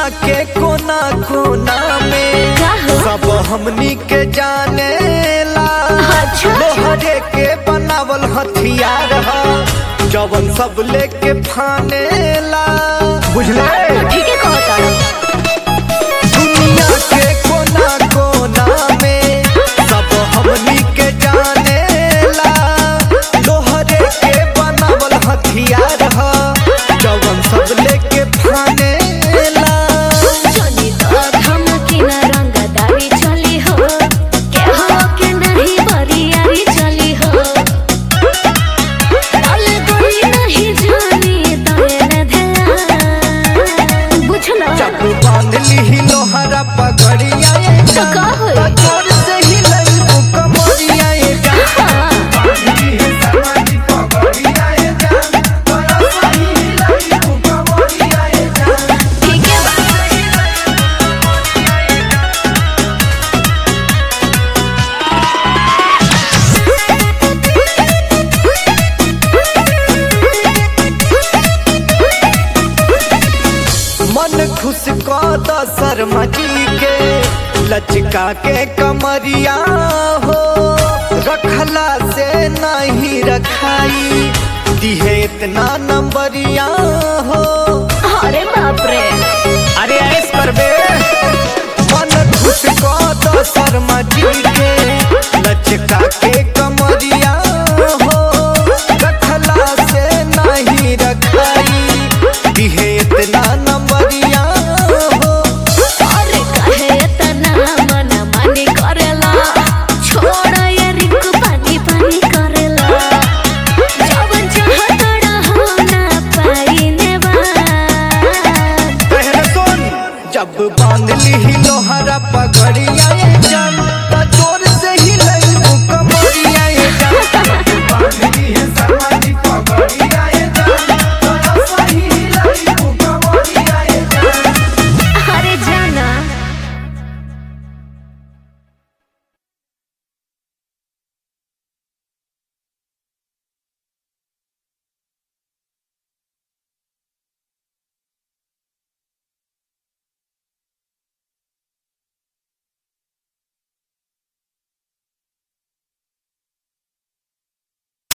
के कोना कोना में का हो? सब हमनी के जाने ला अच्छा। लोहरे के बनावल हथियार ह जवन सब लेके फाने ला बुझले ठीक है कहता दुनिया के कोना कोना में सब हमनी के जाने ला लोहरे के बनावल हथियार ह जवन सब लेके फाने ला चली तो धमकी न रंगदारी चली हो के हो के नहीं बरियारी चली हो तल कोई नहीं जानी तने ध्यान बुझलो चाकू बांध ली लोहरा पगड़िया ये तो जान। का होई? तो जोर से ही लई कमरिया ये जान। हाँ, बांध ली है समाधि पगड़िया ये जान। तोरा सही लई कमरिया ये जान। ठीक है बा मन खुश कद शर्मा जी के लचका के कमरिया हो रखला से नहीं रखाई दिहे इतना नंबरिया हो अरे बाप रे अरे ऐस करबे मन खुश कद शर्मा जी के लचका के कमरिया हो रखला से नहीं रखाई दिहे इतना